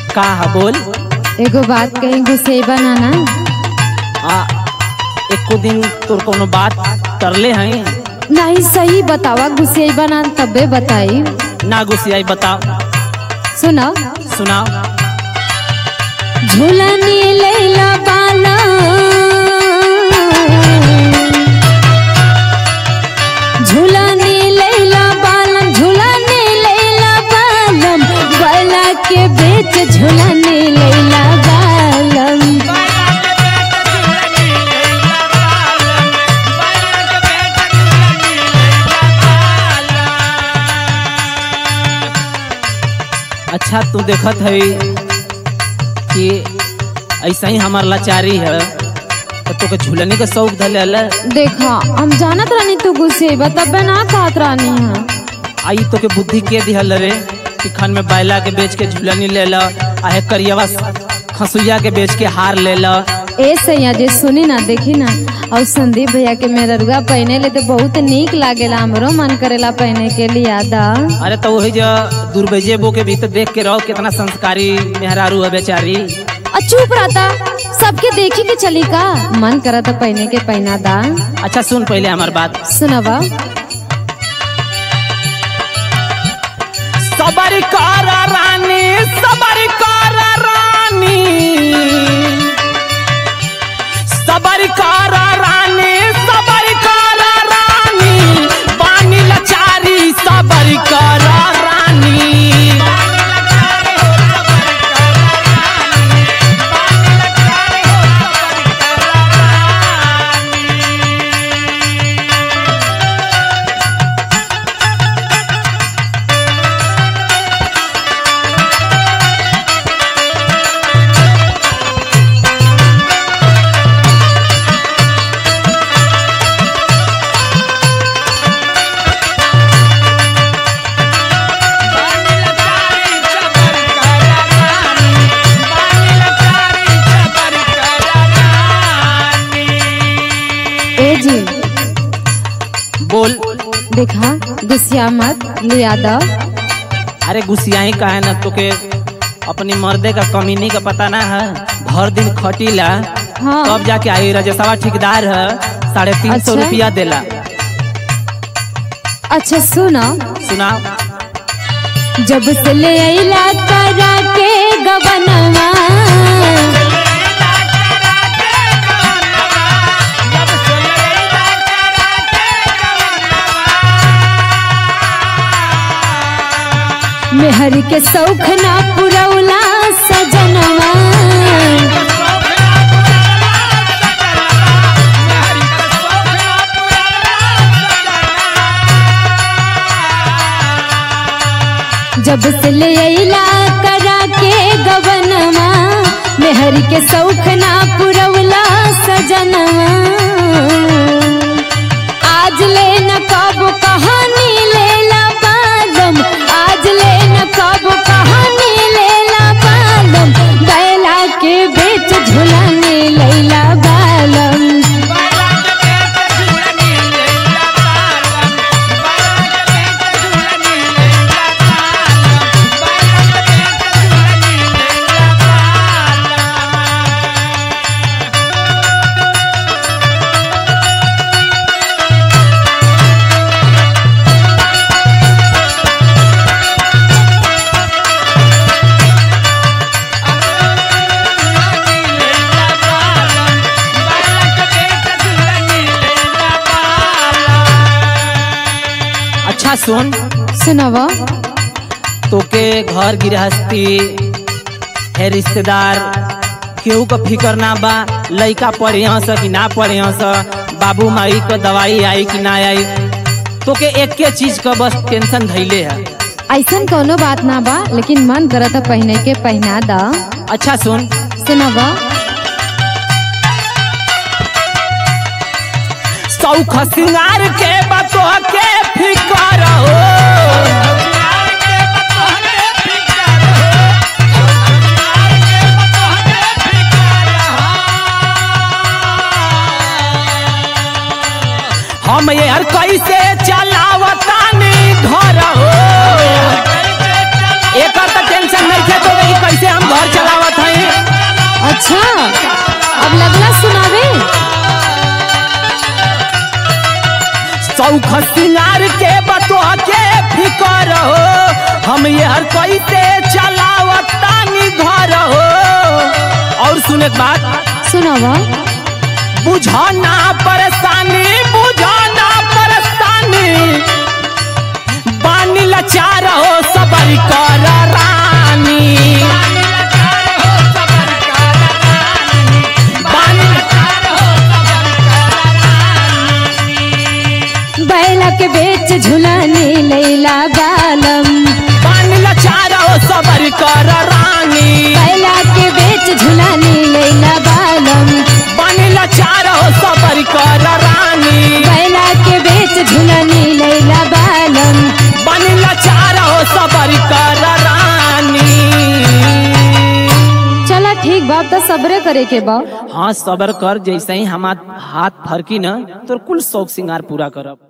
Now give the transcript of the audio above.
का है बोल एगो बात कहीं गुस्से बनाना आ एको दिन तोर कोनो बात करले हैं नहीं सही बतावा गुस्से बना तबे बताई ना गुस्सियाई बताओ सुनो सुनाओ झूलनी लैला बाला झूलनी लैला बालम झूलनी लैला बालम गला के बेच झूलनी लैला बालम अच्छा तू देखत है कि ऐसा ही हमार लाचारी है तो तोके झूलने का शौक धले अल देखा हम जानत रानी तू गुस्से तबे ना कहत रानी है आई तोके बुद्धि के दिहल रे कि खन में बैला के बेच के झूलनी ले ला आहे करियवा खसुइया के बेच के हार ले ला ए सैया जे सुनी ना देखी ना और संदीप भैया के मेररुआ पहने ले तो बहुत नीक लागेला हमरो मन करेला पहने के लिए आदा अरे तो वही जो दुर्बेजे बो के भी तो देख के रहो कितना संस्कारी मेहरारू है बेचारी आ चुप रहता सबके देखी के चली का मन करा था पहने के पहना दा अच्छा सुन पहले हमार बात सुनवा सबर कर रानी सबर कर रानी सबर कर रानी सबर कर रानी पानी लचारी सबर कर रानी ए जी बोल देखा गुस्सिया मत लिया दा अरे गुस्सियाही का है ना तोके अपनी मर्दे का कमीनी का पता ना है भर दिन खटीला हाँ तब जाके आई रजसवा ठेकेदार है साढ़े तीन सौ अच्छा। रुपया देला अच्छा सुनो सुनाओ जब से ले अइला करा के गबनवा मेहर के सौख ना पुरौला सजनवा जब से ले अइला करा के गबनवा मेहर के सौख ना पुरौला सजनवा आज ले न कब कहानी लेला बालम आज ले न कब कहानी लेला बालम बैला के बेच झुलाने लैला बालम अच्छा सुन सुनवा तोके घर गृहस्थी है रिश्तेदार केहू का फिकर ना बा लइका पढ़े स कि ना पढ़े स बाबू माई का दवाई आई कि ना आई तोके एक के चीज का बस टेंशन धैले है ऐसन कोनो बात ना बा लेकिन मन करत है पहने के पहना दा अच्छा सुन सुनवा सौख सिंगार के बतो के फिकर हो हम यार कैसे चलावतानी घर हो एकर तो टेंशन नहीं थे तो कि कैसे हम घर अच्छा अब लगला सुनावे सौख सिंगार के बतवा के फिकर हो हम ये हर कैसे चलावतानी घर हो और सुने के बात सुनावा बुझाना परेशानी बुझाना परेशानी बानी लाचार हो सबर कर रानी बानी बैला के बेच झुलाने लैला बालम बानी लाचार हो सबर कर रानी बैला के बेच झुलाने लैला बालम बानी लाचार हो सबर कर रानी बैला के बेच झुलाने लैला बालम बानी लाचार हो सबर कर रानी चला ठीक बात तो सबरे करे के बा हाँ सबर कर जैसे ही हमार हाथ फरकी न तो कुल शौक सिंगार पूरा करब